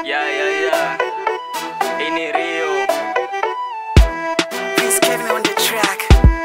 Yeah, yeah, yeah. Hii ni Rio. Prince Kevin on the track.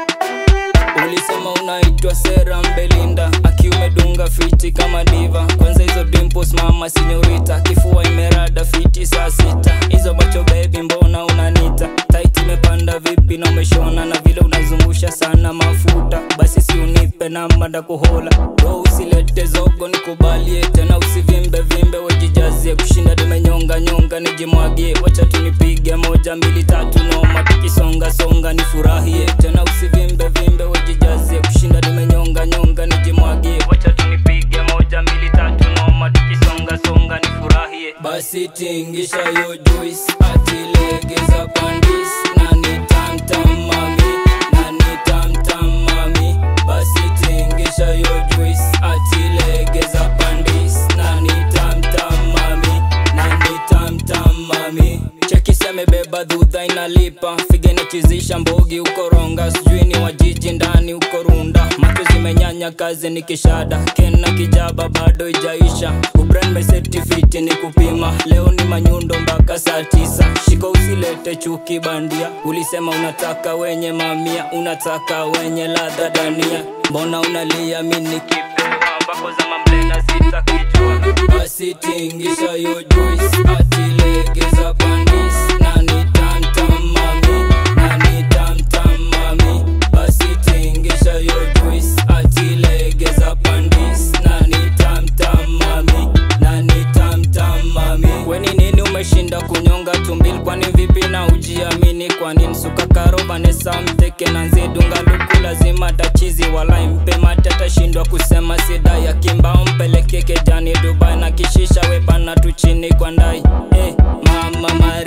ulisema unaitwa sera mbelinda akiumedunga fiti kama diva kwanza hizo dimples mama sinyorita kifua imerada fiti saa sita hizo macho bebi mbona unanita tait imepanda vipi na umeshona na vile unazungusha sana mafuta basi si unipe namba ndakuhola ro usilete zogo nikubalie tena usivimbe vimbe wejijazie kushinda tumenyonga nyonga nijimwagie wacha tunipige moja mbili tatu noma tukisonga songa nifurahie tena usivimbe vimbe wejijazie kushinda tumenyonga nyonga nijimwagie wacha tunipige moja mbili tatu noma tukisonga songa nifurahie basi tingisha yo juice atilegeza pandis na ni tamtam mami na ni tamtam mami basi tingisha yo juice atilegeza pandis na ni tamtam mami na ni tamtam mami chekisi amebeba dhudha inalipa figa inachizisha mbogi ukoronga sijui ni wajiji ndani uko runda macho zimenyanya kazi ni kishada kena kijaba bado ijaisha ubran mesetifiti ni kupima leo ni manyundo mpaka saa tisa shika usilete chuki bandia ulisema unataka wenye mamia unataka wenye ladha dania mbona unalia mini kipewa ambako za mamlena sitakijua basi tingisha yo juice atilegeza pandis na ni tamtam mami na ni tamtam mami basi tingisha yo juice atilegeza pandis na ni tamtam mami na ni tamtam mami weni nini umeshinda kunyonga tumbil kwani vipi na ujiamini kwani msuka karo vanesa mteke na nzidunga luku lazima tachizi wala mpe mate atashindwa kusema sida ya kimbao mpeleke kejani dubai na kishisha wepana tu chini kwa ndai eh, mama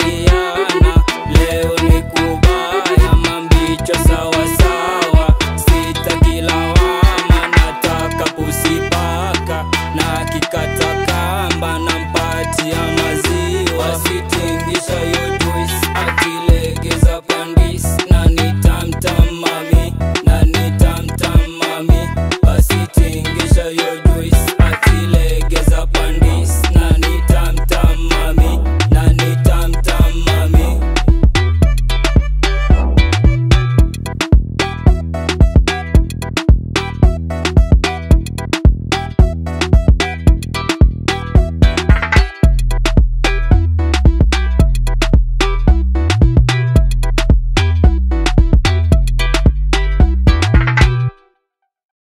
mariana leo ni kubaya mambicho sawasawa sitakilawama nataka pusipaka na kikata kamba